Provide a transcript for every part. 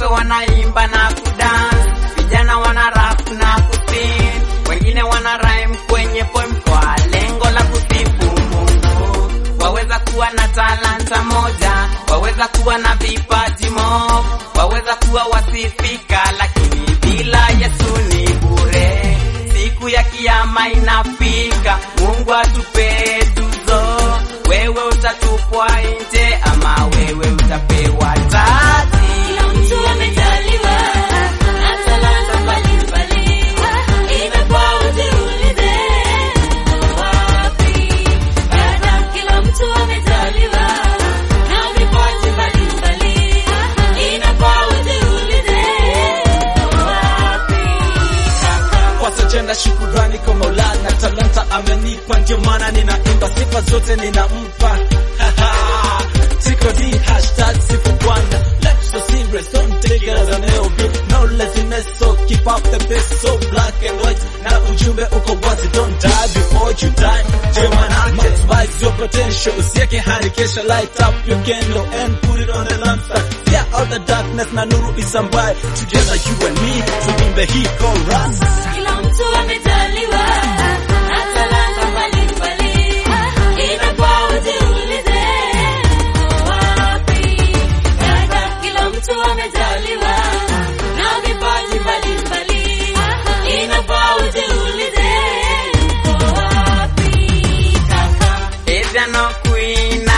watoto wanaimba na kudance, vijana wana rap na kusing, wengine wana rhyme kwenye poem kwa lengo la kusifu Mungu. Waweza kuwa na talanta moja, waweza kuwa na vipaji mo, waweza kuwa wasifika, lakini bila Yesu ni bure. Siku ya kiyama inafika, Mungu atupe tuzo. Wewe utatupwa nje ama wewe utapewa taji. Kila mtu amejaliwa na talanta mbalimbali, inafaa ujiulize uko wapi? Dada, kila mtu amejaliwa na vipaji mbalimbali, inafaa ujiulize uko wapi? Kaka, Kwanza jenda shukurani kwa Maulana, talanta amenipa, ndio maana ninaimba, sifa zote ninampa. Siko di hashtag sifu Bwana, life so serious, don't take it as an LB, no laziness, so keep up the pace, so black and white, na ujumbe uko wazi, don't die before you die, ndio manake, maximize your potential, usieke hadi kesho, light up your candle and put it on the lampstand, fear out the darkness na nuru isambae, together you and me, tuimbe hii chorus. kila mtu amejaliwa na talanta mbalimbali, inafaa ujiulize uko wapi? Dada, kila mtu amejaliwa na vipaji mbalimbali, inafaa ujiulize uko wapi? Kaka, Eza no kuina,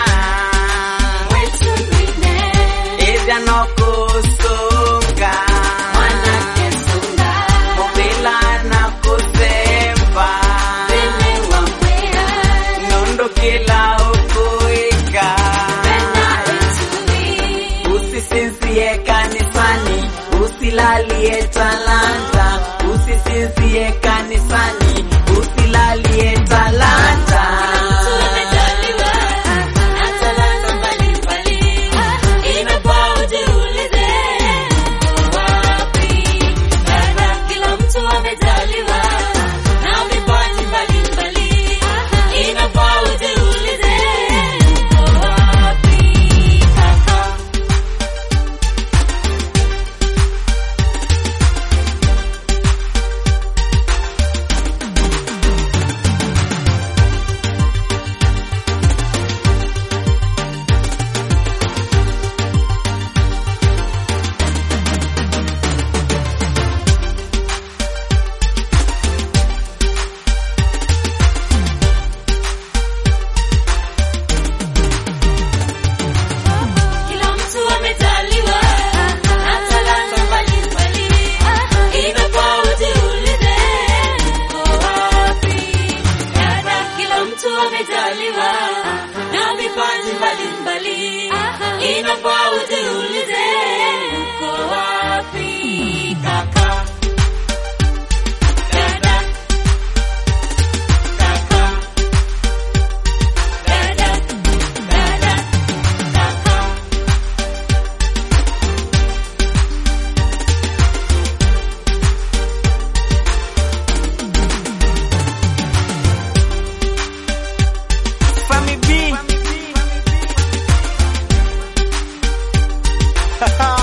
wetu mwine, eza no kusunga, mwanake sunga, mobila na kusemba, pene wa mwea, nondo kila ukuika. pena itui. Usisinzie kanisani, usilalie talanta. Usisinzie kanisani, usilalie talanta. Mtu amejaliwa na talanta mbalimbali, inafaa ujiulize uko wapi? Dada, kila mtu amejaliwa na vipaji mbalimbali, inafaa ujiulize uko wapi? Kaka, Kila mtu amejaliwa na talanta mbalimbali, inafaa ujiulize uko wapi? Dada, kila mtu amejaliwa na vipaji mbalimbali, inafaa ujiulize uko wapi? Kaka, dada, kaka, dada, dada, kaka. Fami B.